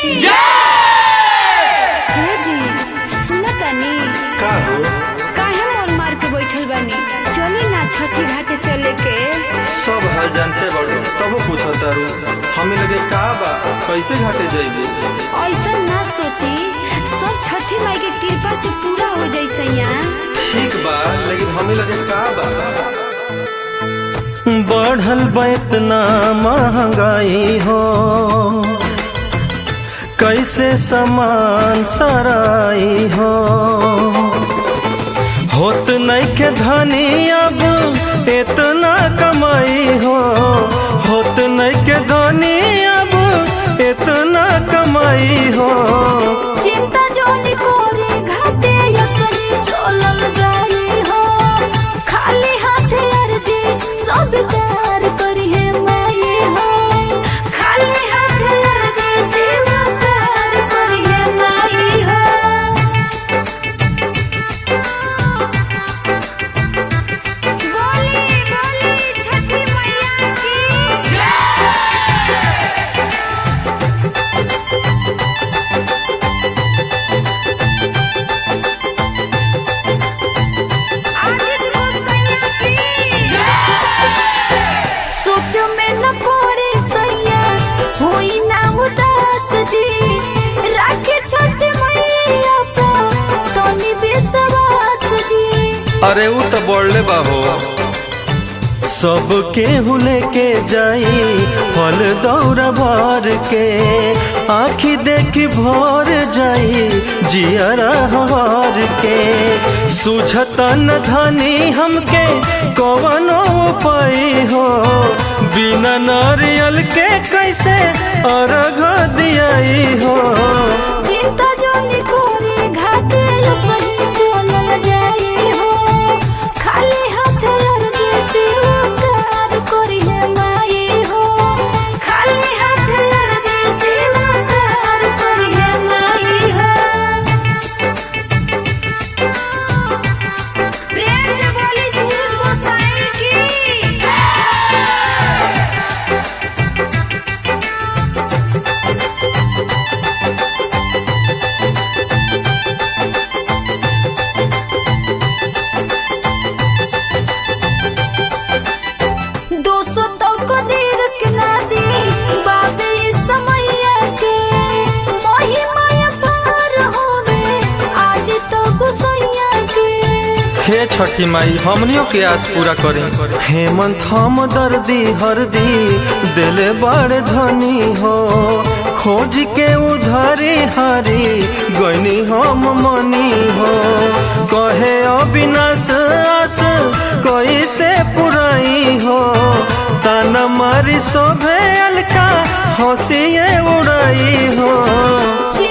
हे जी सुना तानी का हो काहे मोर मार के बैठल बानी चली ना छठी घाटे चले के सब हाल जानते बड़ो तबो पूछो तारू हमें लगे का बा कैसे घाटे जाइबे ऐसा ना सोची सब छठी माई के कृपा से पूरा हो जाई सैया ठीक बा लेकिन हमें लगे का बा बढ़ल बा इतना महंगाई हो कैसे सामान सराई हो होत नहीं के धनी अब इतना कमाई हो होत नहीं के धनी अब इतना कमाई हो चिंता जोनी कोरी घाटे यसरी चलल जाई हो खाली हाथे अर्जी सब कार करी है माई हो खाली हाथे अर्जी सब कार करी है माई हो बोली बोली छठी मैया की सोच में न पड़े सैया होई ना उदास जी राखे छोटे मैया पे तनी बेसवास जी अरे उ तो बोले बाबू सबके हुले के जाई फल दौरा भर के आखी देखी भर जाई जियरा हार के सुझता न धनी हमके कवनो पाई हो बिना नारियल के कैसे अर्घ दियाई हो चिंता जोनी कोरी घाटे सही चलल जाई हो खाली हाथ अर्जी सिरकार करी है माई हो खाली हाथ अर्जी सिरकार करी है माई हो प्रेम से बोली सूरज गोसाई की दो सौ तो को देर के ना दी बाबे इस समैया के मोही माया पार होवे आदि तो गुसैया के हे छठी माई हमनियों के आस पूरा करी हेमंत हम दर्दी हरदी दिले बड़ धनी हो खोज के उधारी हारी गईनी हम मनी हो कहे अविनाश आस कैसे पुराई हो ताना मारी शोभे अलका हंसिए उड़ाई हो चिंता